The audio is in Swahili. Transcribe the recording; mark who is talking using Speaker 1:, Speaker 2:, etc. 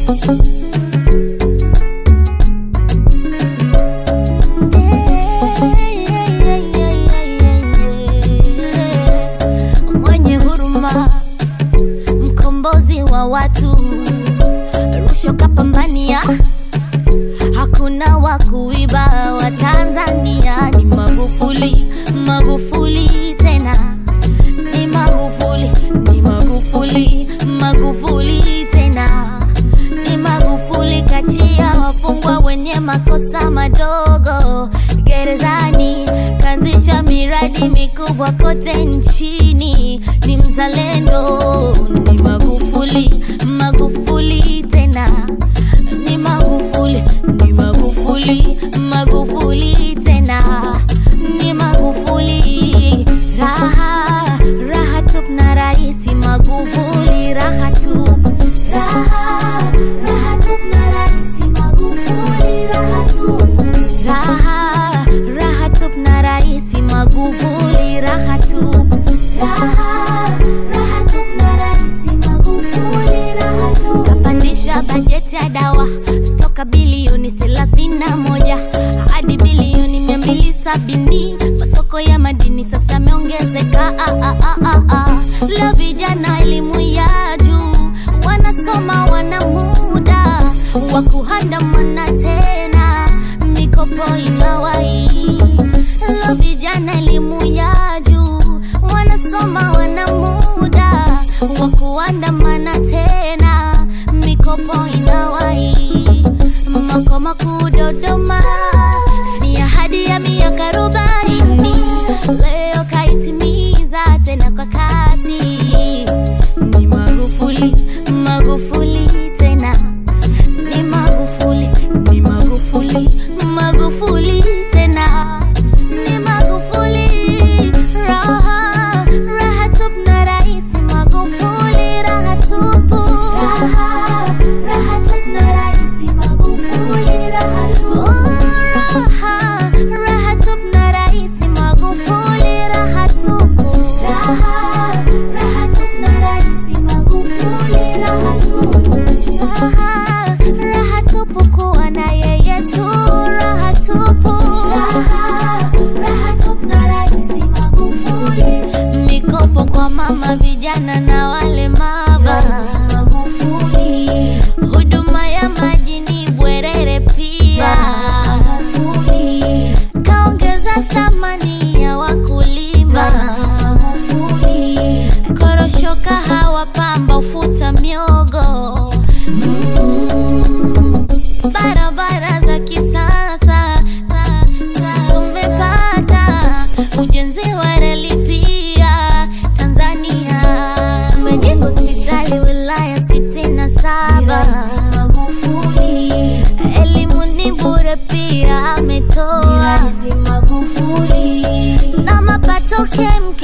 Speaker 1: mwenye huruma, mkombozi wa watu, rushwa kapambania, hakuna wa kuiba wa Tanzania. Ni Magufuli, Magufuli tena, ni Magufuli, ni Magufuli, Magufuli tena, ni Magufuli kachia wafungwa wenye makosa madogo gerezani, kaanzisha miradi mikubwa kote nchini, ni mzalendo, ni Magufuli, Magufuli tena, ni Magufuli, ni Magufuli, Magufuli tena, ni Magufuli, raha raha tup na raisi Magufuli, raha tup, raha raha tup na raisi Magufuli, raha tup, raha raha tup na raisi Magufuli, raha tup, raha raha tup na raisi Magufuli, raha tup. Kapandisha bajeti ya dawa toka bilioni 31 hadi bilioni 270. Masoko ya madini sasa yameongezeka. Ah, ah, ah, ah, ah. Leo vijana elimu ya juu wanasoma, wana muda wa kuandamana tena, mikopo inawai. Leo vijana elimu ya juu wanasoma, wana muda wa kuandamana tena, mikopo inawai. Makao makuu Dodoma ni ahadi ya miaka arobaini, leo kaitimiza tena kwa kasi. Ni Magufuli, Magufuli tena, ni Magufuli, ni Magufuli, Magufuli tena, ni Magufuli. Raha, raha tupu na Rais Magufuli, raha tupu. Raha, raha tupu na Rais Magufuli, raha tupu. Raha, raha tupu na Rais Magufuli, raha tupu. Raha, raha tupu na Rais Magufuli, raha tupu. Raha, raha tupu kuwa na yeye tu, raha tupu. Raha, raha tupu na Rais Magufuli. Mikopo kwa mama, vijana na walemavu. Magufuli. Huduma ya maji ni bwerere pia. Magufuli. Kaongeza thamani ya wakulima. Magufuli. Korosho, kahawa, pamba, ufuta, miogo. Mm. Barabara za kisasa ta- ta- tumepata, ujenzi wa reli pia Tanzania, tumejenga hospitali wilaya sitini na saba. Elimu ni bure pia ametoa na mapato kem